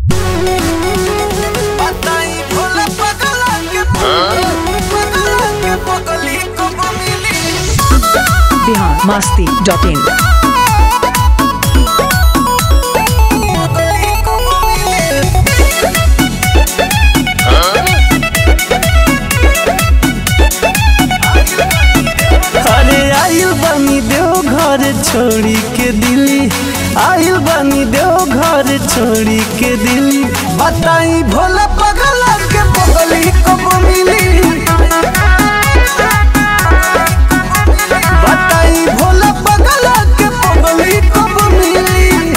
बताई भोला पगला के पगला के पगली को मिली बिहार मस्ती डॉट इन पगली को मिली अरे आइल बानी देव घर छोड़ी के दिल्ली आइल बानी देव घर छोड़ी के दिल्ली बताई भोला पगला के पगली को मिली बताई भोला पगला के पगली को मिली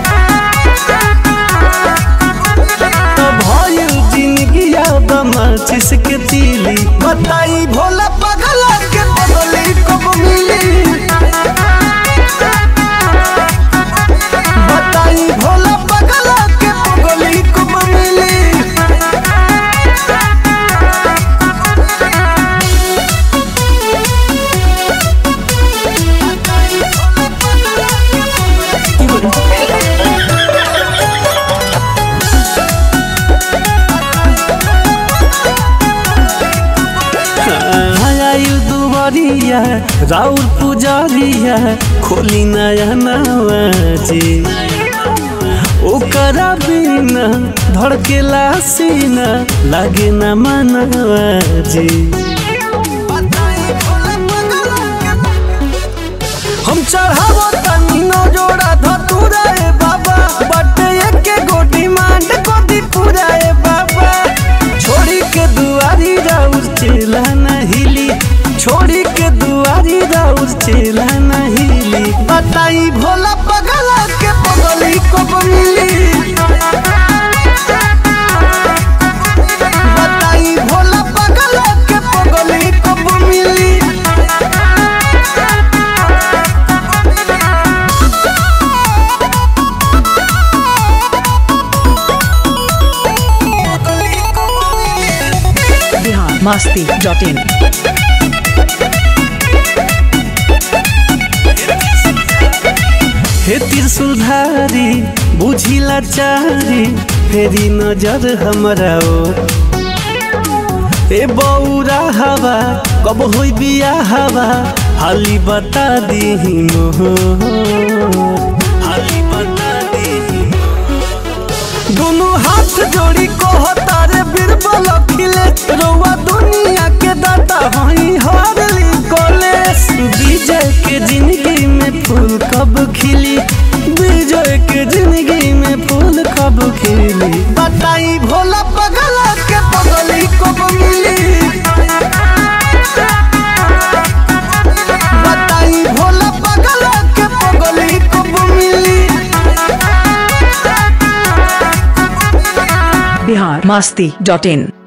तो भइल जिंदगी अब माचिस के तीली बताई भोला पगला के पगली को मिली बताई भोला पगला के पगली को मिली आयु दुबरिया राउर पुजारिया खोली नया नवाजी ओकरा बिना धड़केला सीना लागे न मनवाजी बताई भोला पगला के हम चढ़ावो तनी नो जोड़ा धतुरा ए बाबा बटे एके गोटी मांड को दी पूरा ए बाबा छोड़ी के दुआरी राउर चेला न हिली छोड़ी के दुआरी राउर चेला न हिली बताई भोला पगला के पगली को मिली बताई भोला पगला के पगली को मिली पगली को मिली बिहार मस्ती डॉट इन हे त्रिशूलधारी बुझिला चारी फेरी नजर हमरा ओर ए बौरा हवा कब होई बिया हवा हाली बता दीही मोहर हाली बता दीही दोनों हाथ जोड़ी को तारे बीरबल खिले रउआ दुनिया के दाता हई हरली कॉलेज विजय के जिंदगी में फूल कब खिली विजय के जिंदगी में फूल कब खिली बताई भोला पगला के पगली को मिली बताई भोला पगला के पगली को मिली बिहार मस्ती डॉट इन